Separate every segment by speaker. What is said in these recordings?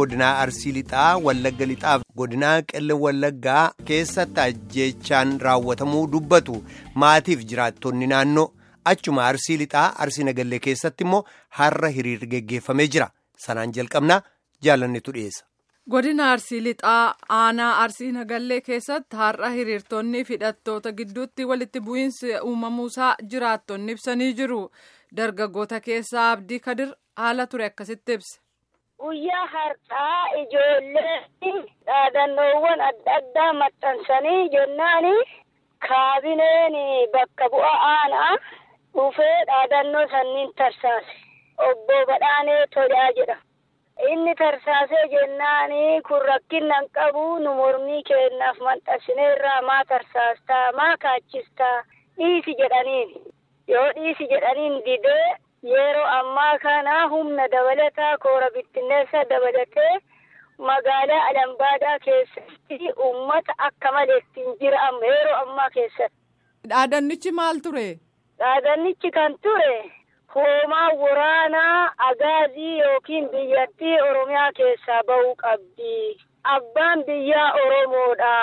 Speaker 1: godinaa Arsii Lixaa, Wallagga Lixaaf godinaa Qelle Wallaggaa keessatti ajjeechaan raawwatamuu dubbatu maatiif jiraattonni naannoo achuma Arsii Lixaa Arsii Nagallee keessatti immoo har'a hiriirri geggeeffamee jira. Sanaan jalqabnaa jaalannetu dhiyeessa.
Speaker 2: Godina Arsii Lixaa aanaa Arsii Nagallee keessatti har'a hiriirtonni fi hidhattoota gidduutti walitti bu'iinsi uumamuusaa jiraattonni ibsanii jiru. Dargaggoota keessaa Abdii Kadir haala ture akkasitti ibse.
Speaker 3: Guyyaa har'aa ijoolleen dhaadannoowwan adda addaa maxxansanii jennaan kaabineen bakka bu'a aanaa dhufee dhaadannoo sanniin tarsaase. Obbo Badhaanee Tolaa jedha. Inni tarsaasee jennaan kun rakkinnan qabu nu mormii kennaaf maxxansineerraa maa tarsaastaa maa kaachistaa dhiisi jedhaniin. Yoo dhiisi jedhaniin didee yeroo ammaa kana humna dabalataa koora bittinneessa dabalatee magaalaa Alambaadaa keessatti uummata akka malee ittiin jira amma yeroo ammaa keessatti.
Speaker 2: Dhaadannichi maal ture?
Speaker 3: Dhaadannichi kan ture hoomaa waraanaa agaazii yookiin biyyattii Oromiyaa keessaa bahuu qabdi. Abbaan biyyaa Oromoodha.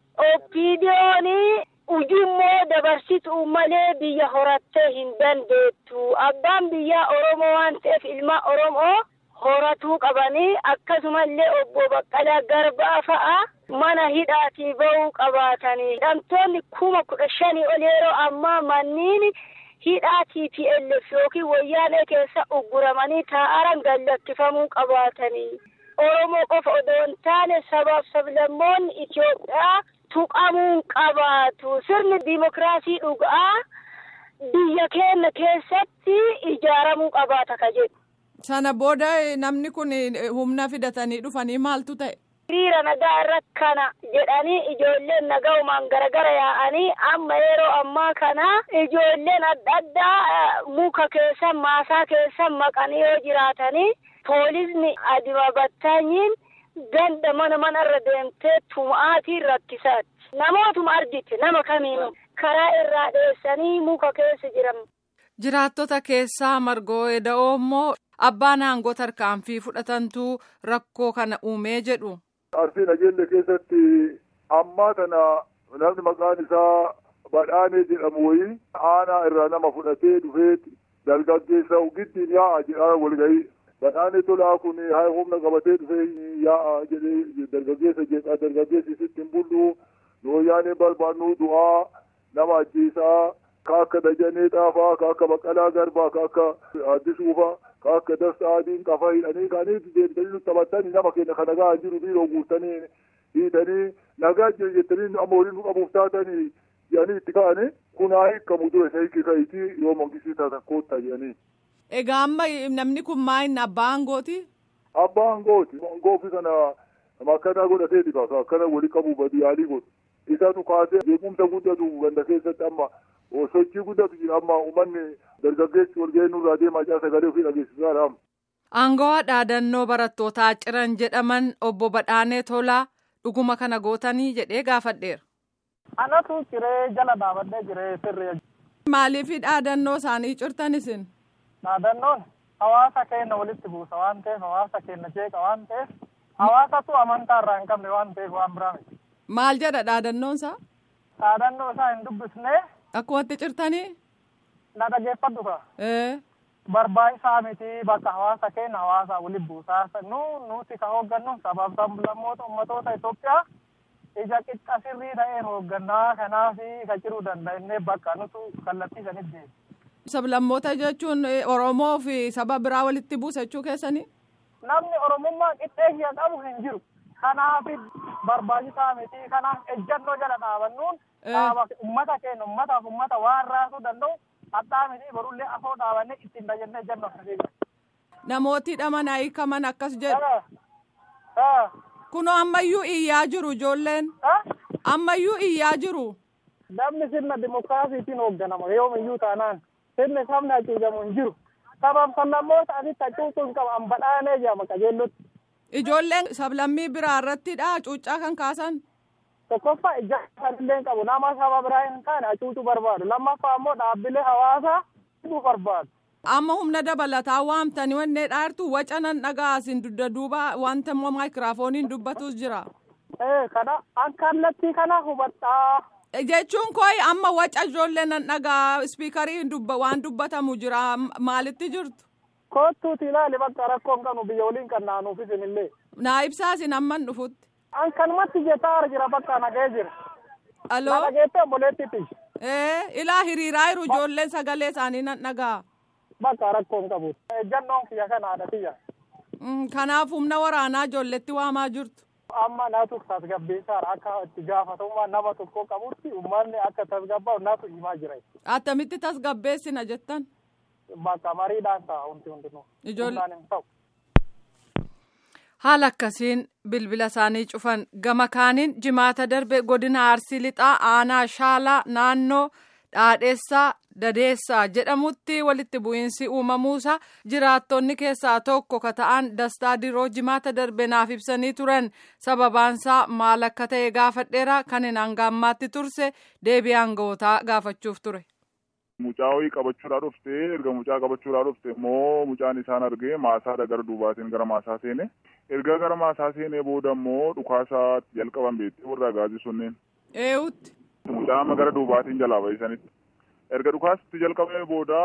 Speaker 3: Oppiidiyoon ujummoo dabarsituu malee biyya horattee hin dandeettu. Abbaan biyyaa Oromoo waan ta'eef ilma Oromoo horatuu qabanii akkasumallee obbo Baqqalaa Garbaa fa'a mana hidhaatii bahuu qabaatanii. Hidhamtoonni kuma kudha shanii ol yeroo ammaa manniin hidhaa TPLF yookiin wayyaanee keessa ugguramanii taa'aran gallakkifamuu qabaatanii. Oromoo qofa odoo hin taane sabaaf sablammoonni Itoophiyaa tuqamuu qabaatu. Sirni dimokiraasii dhugaa biyya keenya keessatti ijaaramuu qabaata ka jedhu.
Speaker 2: Sana booda namni kun humna fidatanii dhufanii maaltu ta'e?
Speaker 3: Hiriira nagaa irratti kana jedhanii ijoolleen nagaumaan garagara yaa'anii amma yeroo ammaa kana ijoolleen adda addaa muka keessa maasaa keessa maqanii yoo jiraatanii poolisni adima battaanyiin ganda mana manarra deemtee tumaatiin rakkisaatti. Namootuma argite nama kamiinuu karaa irraa dheessanii muka keessa jiran.
Speaker 2: Jiraattota keessaa margoo eda'oo immoo abbaan aangoo tarkaanfii fudhatantu rakkoo kana uumee jedhu.
Speaker 4: Arsii Nageelle keessatti ammaa tana namni maqaan isaa Badhaanee jedhamu wayii aanaa irraa nama fudhatee dhufee dargaggeessa giddiin yaa'a jedhaa walgahii. Badhaanee tolaa kun haa humna qabatee dhufee yaa'a jedhee dargaggeessa jedha dargaggeessi sitti hin bullu nooyaanee barbaannu du'aa nama ajjeesaa ka akka dajanee dhaafaa ka akka baqqalaa garbaa ka akka addisuufaa ka akka dasta adiin qafa hidhanii kaanii deemtanii taphatanii nama keenya kan nagaa jiru biiroo guutanii hiitanii nagaa jettanii amma waliin nu qabuuf taatanii jedhanii itti ka'anii kun haa hiikamu dure isa hiiki ka'itii yoo mangisii taatan koottaa jedhanii.
Speaker 2: Egaa amma namni kun maa'in abbaa aangooti?
Speaker 4: Abbaa aangooti. Aangoofi kana akkana godhateeti kaasa akkana wali qabu badi yaalii godhu. Isatu kaasee beekumsa guddatu ganda keessatti amma sochii guddatu jira amma uummanni dargaggeessi walgahii nurraa deemaa jira sagalee ofii dhageessisaadha.
Speaker 2: Aangawaa dhaadannoo barattootaa ciran jedhaman obbo Badhaanee Tolaa dhuguma kana gootanii jedhee gaafadheera.
Speaker 5: Anatu ciree jala dhaabadhee jiree sirree.
Speaker 2: Maaliif dhaadannoo isaanii cirtan isin?
Speaker 5: Dhaadannoon hawaasa keenya walitti buusa waan ta'eef hawaasa keenya jeeqa waan ta'eef hawaasatu amantaa irraa hin qabne waan ta'eef waan biraa miti.
Speaker 2: Maal jedha dhaadannoon isaa?
Speaker 5: Dhaadannoo isaa hin dubbisnee.
Speaker 2: Akkumatti cirtanii?
Speaker 5: Na dhageeffadhu ka.
Speaker 2: Ee.
Speaker 5: Barbaachisaa miti bakka hawaasa keenya hawaasa walitti buusaa nu nuti ka hooggannu sabaaf sablammoota ummatoota Itoophiyaa ija qixxa sirrii ta'een hooggannaa kanaaf ka jiruu danda'inne bakka nutu kallattii sanitti deema.
Speaker 2: Sablammoota jechuun Oromoo fi saba biraa walitti buusa jechuu keessanii?
Speaker 5: Namni Oromummaa qixxeessaa qabu hin jiru. Kanaaf barbaachisaa miti. Kanaaf ejjannoo jala dhaabannuun uummata keenya uummataaf uummata waan raasuu danda'u hadhaa miti barullee afoo dhaabannee ittiin tajaajilee ejjannoo akkasii
Speaker 2: Namooti hidhaman hiikaman akkas jedhu. Kunoo ammayyuu iyyaa jiru ijoolleen. Ammayyuu iyyaa jiru.
Speaker 5: Namni sirna dimokiraasiitiin hoogganama yoomiyyuu taanaan. sirni sabni hacuucamu hin jiru. Sabab sablammoota asitti hacuucuu hin qabu badhaanee jedhama qajeellotti.
Speaker 2: Ijoolleen sablammii biraa irrattidha cuuccaa kan kaasan.
Speaker 5: Tokkoffaa ija illee hin qabu nama saba biraa hin taane hacuucuu barbaadu. Lammaffaa immoo dhaabbilee hawaasaa hidhuu barbaadu.
Speaker 2: Amma humna dabalataa waamtanii wannee dhaartu waca nan dhagaa isin dudda duuba wanta immoo maayikiraafooniin dubbatus jira.
Speaker 5: Ee kana an kallattii kana hubadhaa.
Speaker 2: Jechuun kooyi amma waca ijoollee nan dhagaa ispiikarii dubba waan dubbatamu jira maalitti jirtu.
Speaker 5: Kottuuti ilaali bakka rakkoon kanu biyya waliin kan naanuuf isinillee.
Speaker 2: Naa ibsaasin amman dhufutti.
Speaker 5: An kanumatti jetaa jira bakka nagee jira.
Speaker 2: Aloo.
Speaker 5: Na dhageettee obboleettitti.
Speaker 2: Ee ilaa hiriiraa jiru ijoolleen sagalee isaanii nan dhagaa.
Speaker 5: Bakka rakkoon qabu. Ejjannoon kiyya kanaadha kiyya.
Speaker 2: Kanaaf humna waraanaa ijoolletti waamaa jirtu.
Speaker 5: Amma naatu tasgabbeessaadha akka itti gaafatamummaa nama tokko qabutti uummanni akka tasgabbaa'u naatu himaa jira.
Speaker 2: Attamitti tasgabbeessina jettan.
Speaker 5: Bakka mariidhaan ta'a hundi hundinuu.
Speaker 2: Ijoollee.
Speaker 5: Humnaan hin ta'u.
Speaker 2: Haala akkasiin bilbila isaanii cufan gama kaaniin jimaata darbe godina arsii lixaa aanaa shaalaa naannoo dhaadheessaa dadeessaa jedhamutti walitti bu'iinsi uumamuusa jiraattonni keessaa tokko ka ta'an dastaa diroo jimaata darbe naaf ibsanii turan sababaansaa maal akka ta'e gaafadheera kan hin hangaammaatti turse deebii aanga'ootaa gaafachuuf ture.
Speaker 4: Mucaa wayii qabachuudhaa dhufte erga mucaa qabachuudhaa dhufte immoo mucaan isaan argee maasaadha gara duubaatiin gara maasaa seene erga gara maasaa seenee booda immoo dhukaasaa jalqaban beektee warra gaazii sunneen
Speaker 2: Eewutti.
Speaker 4: mucaa amma gara duubaatiin jalaa bahisanitti erga dhukaasatti jalqabee booda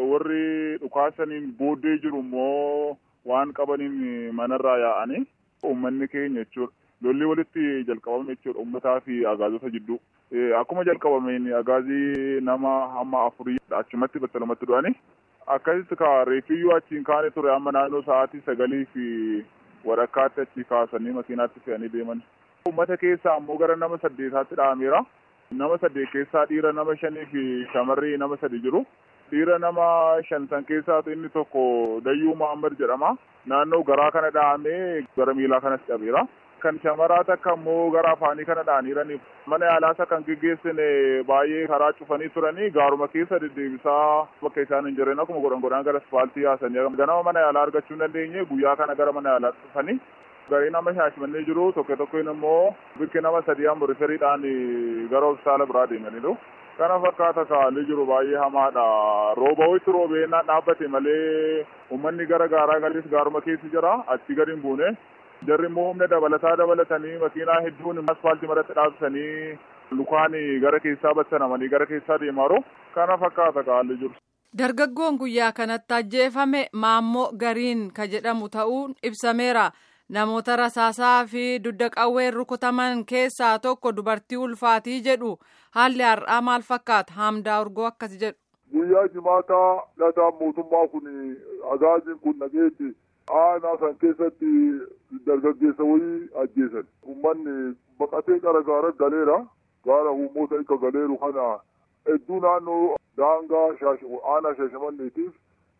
Speaker 4: warri dhukaasaniin booddee jiru immoo waan qabaniin manarraa yaa'anii uummanni keenya jechuudha. lolli walitti jalqabame jechuudha uummataa fi agaazota jidduu. Akkuma jalqabameen agaazii nama hamma afurii achumatti battalumatti du'anii akkasitti ka reefiyyuu achiin kaane ture amma naannoo sa'aatii sagalii fi walakkaatti achi kaasanii makiinaatti fe'anii deeman. Uummata keessaa ammoo gara nama saddeetaatti dha'ameera. Nama saddeet keessaa dhiira nama shanii fi shamarrii nama sadi jiru. Dhiira nama shan san keessaatu inni tokko Dayyuu Muhammad jedhama. Naannoo garaa kana dha'amee gara miilaa kanas cabeera. Kan shamaraa takka immoo gara afaanii kana dha'aniiraniif mana yaalaasa kan geggeessine baay'ee karaa cufanii turanii gaaruma keessa deddeebisaa bakka isaan hin jirreen akkuma godhan godhan gara asfaaltii yaasanii ganama mana yaalaa argachuu hin dandeenye guyyaa kana gara mana yaalaa dhufanii garee nama shaashimannee jiru tokko tokkoon immoo bikki nama sadii amma riferiidhaan gara hospitaala biraa deemaniiru. Kana fakkaata kaalli jiru baay'ee hamaadha. Rooba wayitti roobeenaan dhaabbate malee uummanni gara gaaraa galees gaaruma keessa jira achi gadi hin buune. Jarri immoo humna dabalataa dabalatanii makiinaa hedduun asfaaltii maratti dhaabsanii lukaan gara keessaa battanamanii gara keessaa deemaaru. Kana fakkaata kaalli jiru.
Speaker 2: Dargaggoon guyyaa kanatti ajjeefame maammoo gariin ka jedhamu ta'uun ibsameera. Namoota rasaasaa fi dudda qawween rukutaman keessaa tokko dubartii ulfaatii jedhu haalli har'aa maal fakkaata hamdaa urgoo akkas jedhu.
Speaker 4: Guyyaa jimaataa lataan mootummaa kun agaaziin kun nageetti aanaa san keessatti dargaggeessa wayii ajjeesan. Uummanni baqatee gara gaara galeera. Gaara uummota akka galeeru kana hedduu naannoo daangaa aanaa shaashamanneetiif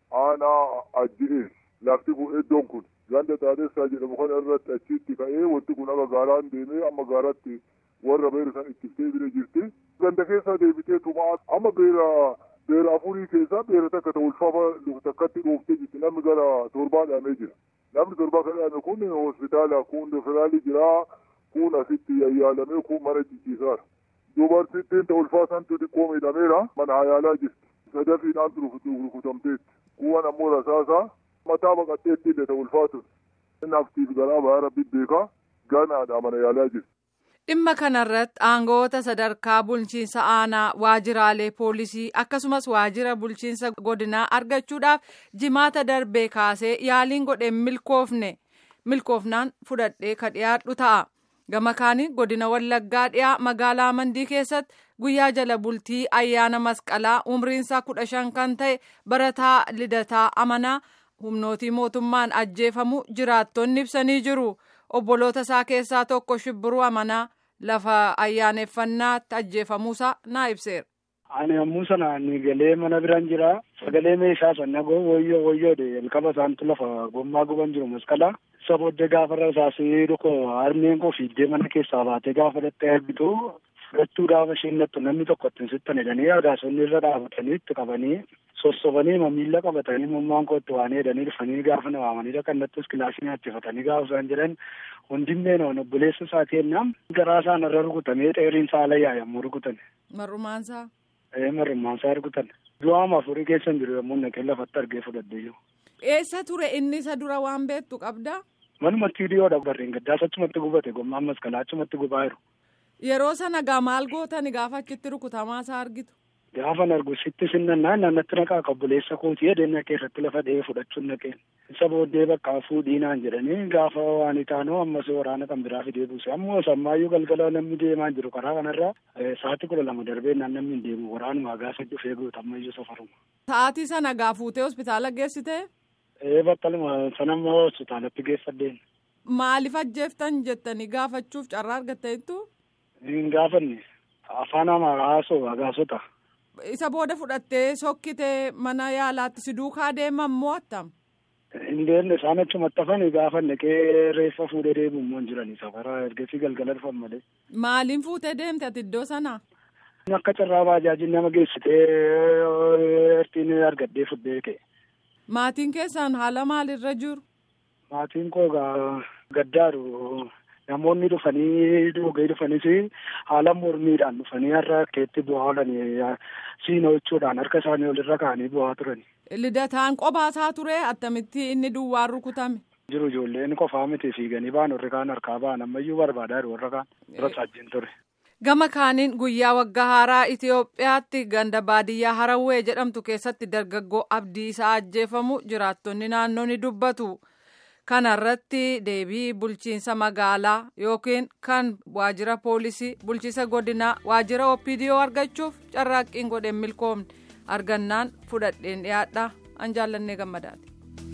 Speaker 4: aanaa ajji'ee lafti kun iddoon kun. ganda taadessaa jedhamu kana irratti achitti ka'ee wanti kun akka gaaraan deemee amma gaaratti warra beera san ittiftee bira jirti. Ganda keessaa deebitee tumaa amma beera beera afurii keessaa beera takka ta'u ulfaafa takkatti dhooftee jirti namni gara torbaa dhaamee jira. Namni torbaa kan dhaame kun hospitaala kun federaalii jira kun asitti yayyaalamee kun mana jijjiisaadha. Dubartittiin ta'u ulfaasantu xiqqoo miidhameera mana yaalaa jirti. Sadafiidhaan rukutamteetti. Kuwwan ammoo rasaasaa mataa baqatteetti illee ta'u ulfaatu naftiif garaa baay'ee rabbi beekaa ganaadha mana yaalaa jirti.
Speaker 2: Dhimma kanarratti aangoota sadarkaa bulchiinsa aanaa waajiraalee poolisii akkasumas waajira bulchiinsa godinaa argachuudhaaf jimaata darbee kaasee yaaliin godhee milkoofne milkoofnaan fudhadhee ka dhiyaadhu ta'a. Gama kaaniin godina Wallaggaa dhiyaa magaalaa Mandii keessatti guyyaa jala bultii ayyaana masqalaa umriinsaa kudha shan kan ta'e barataa lidataa amanaa. humnootii mootummaan ajjeefamu jiraattonni ibsanii jiru obboloota isaa keessaa tokko shibbiruu amanaa lafa ayyaaneffannaatti ajjeefamuusaa naa ibseera.
Speaker 6: Ani yommuu sana ni galee mana biraan jira sagalee meeshaa sana woyyoo woyyoodhe jalqaba isaantu lafa gommaa guban jiru masqalaa isa booddee gaafa rasaasee dhukoo harmeen koo fiiddee mana keessaa baatee gaafa dhattee argitu fudhachuu gaafa isheen nattu namni tokko ittiin sittan jedhanii agaasonni irra dhaabatanii itti qabanii sossobanii miila qabatanii mummaan koo itti waan jedhanii dhufanii gaafa na waamanii dhaqan nattus kilaasii nyaachifatanii gaafa isaan jedhan hundimmee na obboleessa isaa kennaa garaa isaan irra rukutamee dheeriin saala yaa yommuu rukutan.
Speaker 2: Mar'umaansaa.
Speaker 6: Marrummaan isaa argutan. Du'aama afurii keessa hin jiru yommuu naqee lafatti argee fudhadhee jiru.
Speaker 2: Eessa ture inni isa dura waan beektu qabdaa?
Speaker 6: Manumatti hiriyoodha barreen gaddaas achumatti gubate gommaan maskalaa achumatti gubaa jiru.
Speaker 2: Yeroo sana gaa maal gootani gaafa achitti rukutamaa isaa argitu?
Speaker 6: Gaafan argu sitti sinnannaan naannatti naqaa qabbuleessa kootii edeen naqee irratti lafa dha'ee fudhachuun naqeen. Isa booddee bakka fuudhiinaan jedhanii gaafa waan itaanoo ammas waraana kan biraa fidee buuse. Ammoo sammaayyuu galgala namni deemaa jiru karaa kanarraa sa'aatii kudha lama darbee naan namni hin deemu waraanuma gaafa dhufee guutammayyuu safaruma.
Speaker 2: Sa'aatii sana gaa fuutee hospitaala geessite?
Speaker 6: Ee battaluma sanammoo hospitaalatti geeffadheen.
Speaker 2: Maaliif ajjeeftan jettanii gaafachuuf carraa argatteettu?
Speaker 6: Hin gaafanne afaan hamaa haasoo agaasota.
Speaker 2: Isa booda fudhattee sokkitee mana yaalaatti si duukaa deeman moo attam?
Speaker 6: Hin deemne isaan achumatti hafanii gaafa naqee reeffa fuudhee deemu immoo hin jirani safara ergasii galgala dhufan malee.
Speaker 2: Maaliin fuutee deemte ati iddoo sanaa?
Speaker 6: Akka carraa baajaajiin nama geessitee ertiin argadhee fuudhee ka'e.
Speaker 2: Maatiin keessaan haala maalirra jiru?
Speaker 6: Maatiin koo gaddaaru namoonni dhufanii dhugee dhufanis haala mormiidhaan dhufanii har'a keetti bu'aa oolanii siinoo jechuudhaan harka isaanii olirra kaa'anii bu'aa turani.
Speaker 2: Lidataan qophaa ture attamitti inni duwwaan rukutame?
Speaker 6: Jiru ijoolleen qofaa miti fiiganii ba'an warri kaan harkaa ba'an ammayyuu barbaadaa jiru warra kaan irra saajjiin ture.
Speaker 2: Gama kaaniin guyyaa waggaa haaraa Itoophiyaatti ganda baadiyyaa Harawwee jedhamtu keessatti dargaggoo abdii isaa ajjeefamu jiraattonni naannoo ni dubbatu. Kana irratti deebii bulchiinsa magaalaa yookiin kan waajjira poolisii bulchiinsa godinaa waajjira OPDO argachuuf carraaqqiin godheen milkoomne argannaan fudhadheen dhiyaadha an jaallannee gammadaati.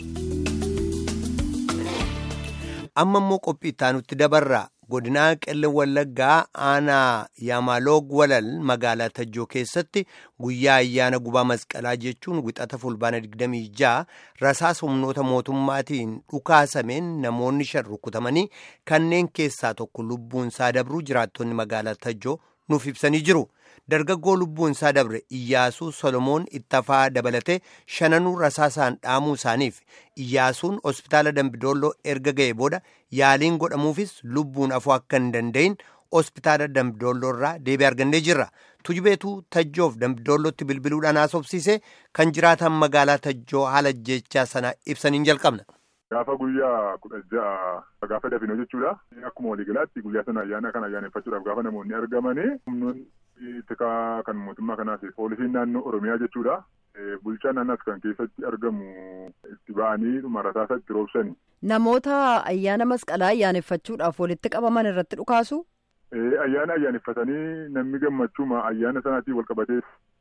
Speaker 1: Amma immoo qophii itti dabarra. godinaa qellem wallaggaa aanaa yaamaloog walal magaalaa tajjoo keessatti guyyaa ayyaana gubaa masqalaa jechuun wixata fulbaana 26 rasaasa humnoota mootummaatiin dhukaasameen namoonni shan rukutamanii kanneen keessaa tokko lubbuun isaa dabruu jiraattonni magaalaa tajjoo nuuf ibsanii jiru. dargaggoo lubbuun isaa dabre iyyaasuu solomoon ittafaa dabalatee shananuu rasaasaan dhaamuu isaaniif iyyaasuun hospitaala dambidolloo erga ga'e booda yaaliin godhamuufis lubbuun afuu akka hin danda'in hospitaala dambidolloo irraa deebii argannee jirra tujubeetuu tajjoof dambidollootti bilbiluudhaan haasofsiise kan jiraatan magaalaa tajjoo haala jechaa sana ibsaniin jalqabna.
Speaker 4: Gaafa guyyaa kudha ja'a gaafa dafinoo jechuudha. Akkuma waliigalaatti guyyaa sana ayyaana kana ayyaaneffachuudhaaf gaafa namoonni argamanii humnoonni tikaa kan mootummaa kanaas poolisiin naannoo Oromiyaa jechuudha. Bulchaan naannaas kan keessatti argamu itti ba'anii dhuma rasaasa itti roobsani.
Speaker 7: Namoota ayyaana masqalaa ayyaaneffachuudhaaf walitti qabaman irratti dhukaasu?
Speaker 4: Ayyaana ayyaaneffatanii namni gammachuuma ayyaana sanaatiin wal qabatee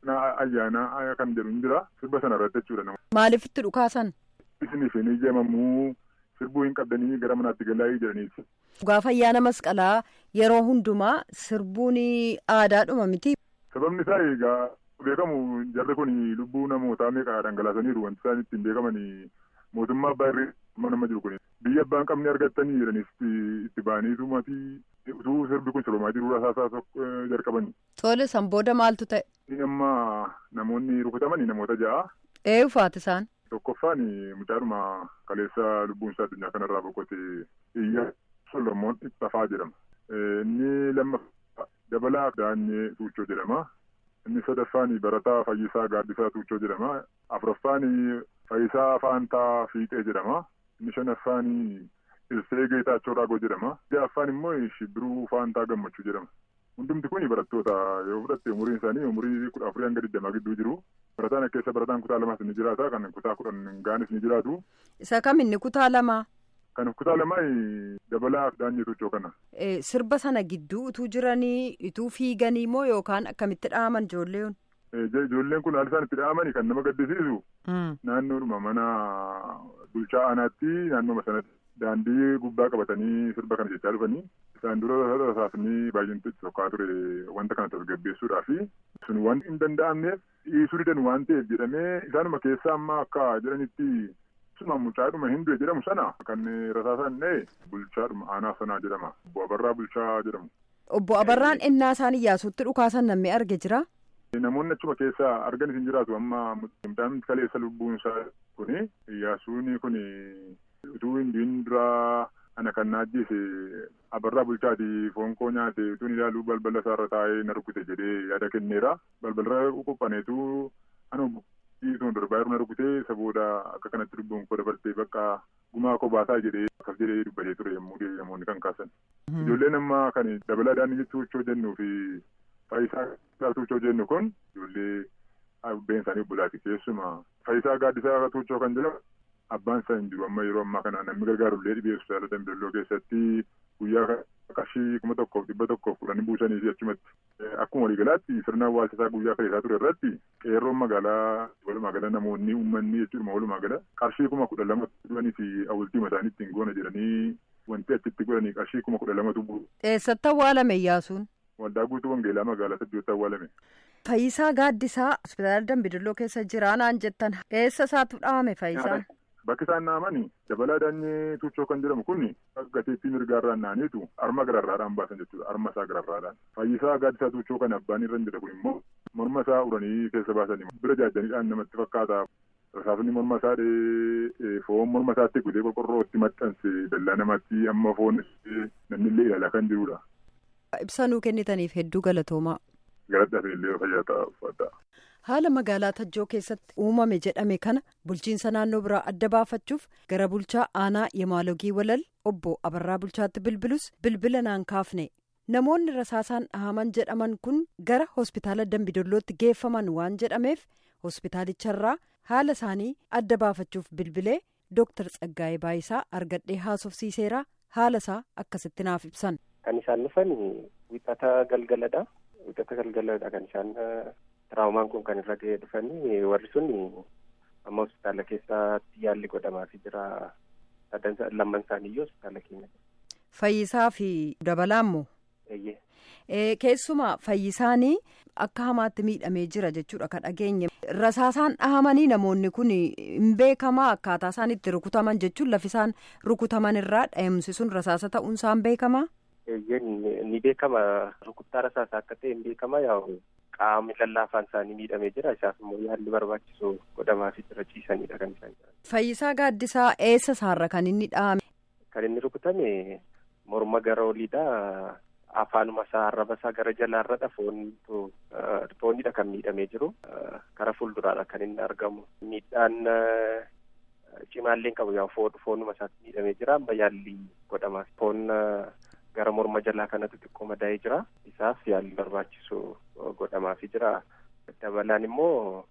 Speaker 4: ayyaana kan jedhu hin jira. Sirba sana irratti jechuudha.
Speaker 7: Maaliif itti dhukaasan?
Speaker 4: Isiniif hin ijamamuu sirbuu hin qabdanii gara manaatti galaa jedhaniiti.
Speaker 7: Gaafa ayyaana masqalaa yeroo hundumaa sirbuun aadaadhuma miti.
Speaker 4: Sababni isaa egaa beekamu jarri kun lubbuu namootaa meeqa dhangalaasaniiru wanti isaan ittiin beekaman mootummaa abbaa irree nama jiru kun biyya abbaan qabne argattanii jedhaniif itti ba'aniitu maatii utuu sirbi kun sirbamaa jiru rasaasaa jalqabani.
Speaker 7: Tole san booda maaltu ta'e?
Speaker 4: Amma namoonni rukutamanii namoota ja'a.
Speaker 7: Ee ufaati isaan?
Speaker 4: Tokkoffaan mucaadhuma kaleessa lubbuun isaa addunyaa kanarraa boqote iyya Solomoon Ittafaa jedhama. Inni lammaffaa Dabalaa Daanyee Tuuchoo jedhama. Inni sadaffaan Barataa Fayyisaa Gaaddisaa Tuuchoo jedhama. Afuraffaan Fayyisaa Faantaa Fiixee jedhama. Inni shanaffaan Ilsee Geetaachoo Raagoo jedhama. Ja'affaan immoo Shibbiruu Faantaa Gammachuu jedhama. Hundumti kun barattoota yoo fudhatte umuriin isaanii umurii kudha afurii hanga digdamaa gidduu jiru. Barataan keessa barataan kutaa lamaas ni jiraata. Kan kutaa kudhan gaanis ni jiraatu.
Speaker 7: Isa kam inni kutaa lamaa?
Speaker 4: Kan kutaa lamaa dabalaa daanyee tuuchoo kana.
Speaker 7: Sirba sana gidduu utuu jiranii utuu fiiganii moo yookaan akkamitti dhaaman ijoolleen?
Speaker 4: Ijoolleen kun haalli isaan itti dhaaman kan nama gaddisiisu. Naannoodhuma mana bulchaa aanaatti naannooma sanatti daandii gubbaa qabatanii sirba kana jechaa dhufanii. Isaan dura rasaasni baay'inatti tokkaa ture wanta kana tasgabbeessuudhaaf sun wanti hin danda'amneef dhiisuu didan waan ta'eef jedhamee isaanuma keessaa amma akka jedhanitti suma mucaadhuma hinduu jedhamu sana kan rasaasaan dha'e bulchaadhuma aanaa sanaa jedhama obbo Abarraa Bulchaa jedhamu.
Speaker 7: Obbo Abarraan innaa isaan iyyaasuutti dhukaasan namni arge jira.
Speaker 4: Namoonni achuma keessaa arganis hin jiraatu amma mucaan kaleessa lubbuun isaa kuni iyyaasuun kuni utuu hin duraa ana kan na ajjeese abarraa bulchaati foon koo nyaate utuun ilaaluu balbala isaarra taa'ee na rukute jedhee yaada kenneera balbalarra qophaneetu anuma dhiituun darbaa yeroo na rukutee isa booda akka kanatti lubbuun koo dabartee bakka gumaa koo baasaa jedhee akkas jedhee dubbatee ture yommuu namoonni kan kaasan. Ijoolleen amma kan dabalaa daandii tuuchoo jennuu fi faayisaa tuuchoo jennu kun ijoollee abbeen isaanii obbolaati keessumaa faayisaa gaaddisaa tuuchoo kan jedhamu abbaan isaa hin jiru amma yeroo ammaa kana namni gargaarullee dhibee hospitaala Dambidoolloo keessatti guyyaa qarshii kuma tokkoof dhibba tokkoof kudhanii buusanii fi achumatti akkuma waliigalaatti sirna awwaalchisaa guyyaa kaleessaa ture irratti qeerroon magaalaa walumaa gala namoonni uummanni jechuudha walumaa gala qarshii kuma kudha lama dhufanii fi awwaaltii isaanii ittiin goona jedhanii wanti achitti godhanii qarshii kuma kudha lamatu bu'u.
Speaker 7: Eessatti awwaalame Iyyaasuun?
Speaker 4: Waldaa guutuu Wangeelaa magaalaa Saddeetti awwaalame.
Speaker 7: Fayyisaa Gaaddisaa hospitaala Dambidoolloo keessa jira naan jettan eessa isaatu dhaame Fayyisaan?
Speaker 4: Bakki isaan dhahamanii dabalaa daanyee tuuchoo kan jedhamu kun gateettii mirgaarraan naaniitu arma gararraadhaan baasan jechuudha. Arma isaa gararraadhaan. Fayyisaa gaaddisaa tuuchoo kan abbaan irra hin jira kun immoo morma isaa uranii keessa baasanii bira jaajaniidhaan namatti fakkaata. Rasaasni morma isaa foon morma isaatti gudee qorqorrootti maxxanse dallaa namatti amma foon namni illee ilaalaa kan jirudha.
Speaker 7: Ibsanuu kennitaniif hedduu galatoomaa.
Speaker 4: Galadhaaf illee fayyaa ta'a uffata.
Speaker 7: Haala magaalaa Tajjoo keessatti uumame jedhame kana bulchiinsa naannoo biraa adda baafachuuf gara bulchaa aanaa Yemaalogii Walal obbo Abarraa Bulchaatti bilbilus bilbila naan kaafne. Namoonni rasaasaan dhahaman jedhaman kun gara hospitaala Dambidollootti geeffaman waan jedhameef hospitaalicharraa haala isaanii adda baafachuuf bilbilee Dooktar Tsaggaayee Baayisaa argadhee haasofsiiseera haala isaa akkasitti naaf ibsan.
Speaker 8: Kan isaan dhufan wixata galgaladha. Wixata galgaladha kan isaan tiraawomaan kun kan irra ga'ee dhufanii warri sun amma hospitaala keessatti yaalli godhamaafii jira. Lamman isaaniiyyuu hospitaala keenya.
Speaker 7: Fayyisaa fi dabalaa immoo.
Speaker 8: Eeyyee.
Speaker 7: Keessumaa fayyisaanii akka hamaatti miidhamee jira jechuudha kan dhageenye. Rasaasaan dhahamanii namoonni kun hin beekamaa akkaataa isaan itti rukutaman jechuun lafi isaan rukutaman irraa dhahumsi sun rasaasa ta'uun isaan beekamaa?
Speaker 8: Eeyyee ni beekama. Rukuttaa rasaasaa akka ta'e hin beekama yaa'u qaamni lallaafaan isaanii miidhamee jira. Isaaf immoo yaalli barbaachisu godhamaafii jira ciisanidha kan isaan jiran.
Speaker 7: Fayyisaa gaaddisaa eessa isaarra kan inni dhahame?
Speaker 8: Kan inni rukutame morma gara oliidha. Afaanuma isaa arraba isaa gara jalaarradha foontu foonidha kan miidhamee jiru. Kara fuulduraadha kan inni argamu. Miidhaan cimaalleen qabu yaa foonuma isaatti miidhamee jira. Amma yaalli godhamaaf. Foon gara morma jalaa kanatu xiqqoo madaa'ee jira. Isaaf yaalli barbaachisu godhamaafii jira. Dabalaan immoo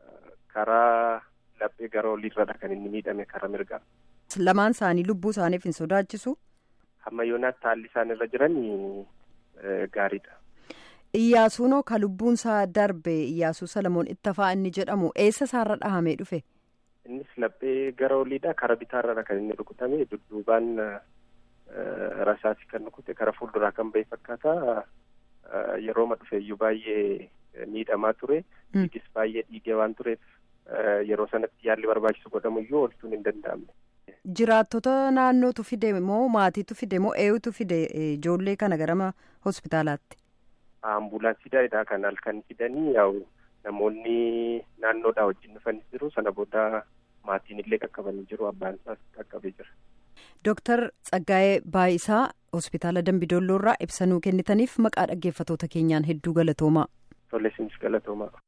Speaker 8: karaa laphee gara oliirradha kan inni miidhame karaa mirgaa.
Speaker 7: Lamaan isaanii lubbuu isaaniif hin sodaachisu.
Speaker 8: Hamma yoonaatti haalli isaan irra jiran gaariidha.
Speaker 7: Iyyaasuunoo ka lubbuun isaa darbe Iyyaasuu Salamoon Ittafaa inni jedhamu eessa isaarra dhahamee dhufe?
Speaker 8: Innis laphee gara oliidha. Kara bitaarra kan inni rukutame dudduubaan rasaasii kan rukute kara fuulduraa kan ba'e fakkaata. Yeroo ma dhufeeyyuu baay'ee miidhamaa ture. Dhiigis baay'ee dhiigee waan tureef yeroo sanatti yaalli barbaachisu godhamuyyuu oolchuun hin danda'amne.
Speaker 7: Jiraattota naannootu fide moo maatiitu fide moo eenyutu fide ijoollee kana gara hospitaalaatti?
Speaker 8: Ambulaansiidha kan halkan fidanii yaa'u namoonni naannoodhaa wajjin dhufanis jiru sana booda maatiin illee qaqqabanii jiru abbaan isaas qaqqabee jira.
Speaker 7: Dooktar Tsaggaayee Baayisaa hospitaala Dambidolloo irraa ibsanuu kennitaniif maqaa dhaggeeffatoota keenyaan hedduu galatoomaa.
Speaker 8: Tole isinis galatoomaa.